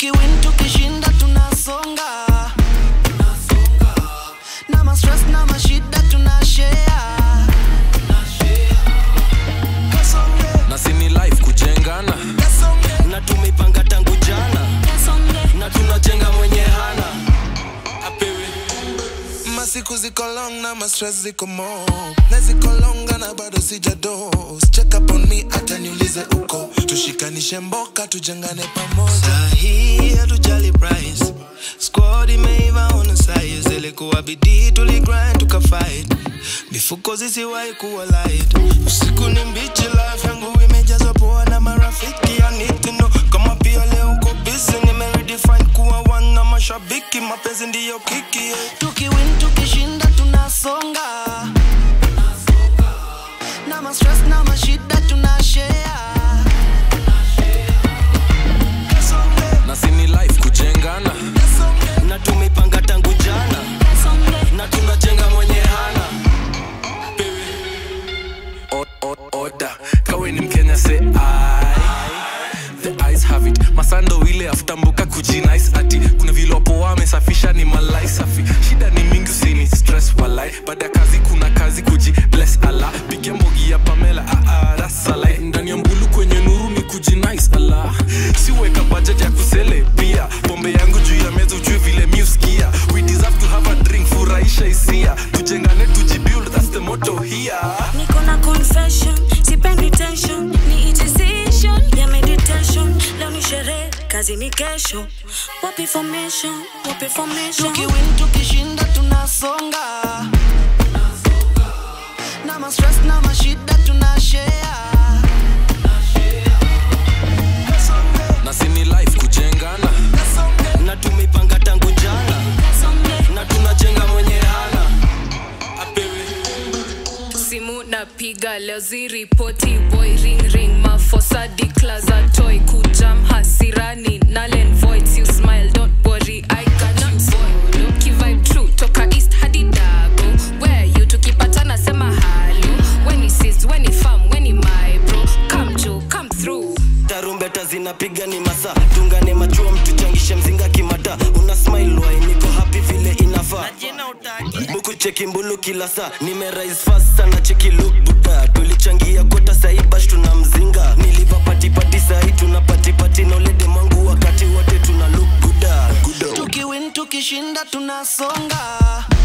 tukiwin tukishinda tunasonga na mastress na mashida tunashare Kasonge, na sini life kujengana kasonge. na tumeipanga tangu jana na tunajenga mwenye hana apewe masiku ziko long na mastress ziko mo na ziko longa na bado sijados check up on me hata niulize uko tushikanishe mboka tujengane pamoja sahii hatujali price squad imeiva on size ilikuwa bidii tuligrind tukafight mifuko zisiwahi kuwa light usiku ni mbichi life yangu imejazwa poa na marafiki I need to know kama pia leo uko busy nimeredefine kuwa one na mashabiki mapenzi ndiyo kiki yeah. tukiwin tukishinda tunasonga na mastress na mashida tunashare Kasonge, na sini life kujengana kasonge. na tumeipanga tangu jana na tunajenga mwenye hana O- o- oda kawe ni mkenya se the eyes have it masando ile afutambuka kujinice ati kuna vile wapo wamesafisha ni malai safi shida ni mingi usini stress walai baada ya kazi kuna kazi kuji bless ala pigia mbogi ya pamela ah, ah, rasalai ndani ya mbulu kwenye nuru ni kujinice ala siweka budget ya kusele pia pombe yangu juu ya meza ujue vile miuskia we deserve to have a drink furahisha hisia tujengane tujibuild that's the motto here niko na confession sipendi tension ni it decision ya meditation leo ni sherehe kazi ni kesho wapi formation wapi formation tukiwin tukishinda tunasonga na mastress na mashida tunashare Kasonge, na sini life kujengana kasonge. na tumeipanga tangu jana na tunajenga mwenye hana simu napiga leo ziripoti boy ring ring mafosa declaza toy kujam hasirani nalen voids you smile don't worry i got you follow kivibe true toka east hadi dago where you tukipatana sema halo when he sees when he farm when he my bro come jo come through tarumbeta zinapiga ni masa tungane machua mtuchangishe mzinga kimata una smile wai niko happy vile inafaa buku cheki mbulu kila saa nimerise fast sana cheki look buda tulichangia kota saibash tuna mzinga niliva patipati sahi tuna patipati na ulede mwangu wakati wote tuna look buda tukiwin tukishinda tunasonga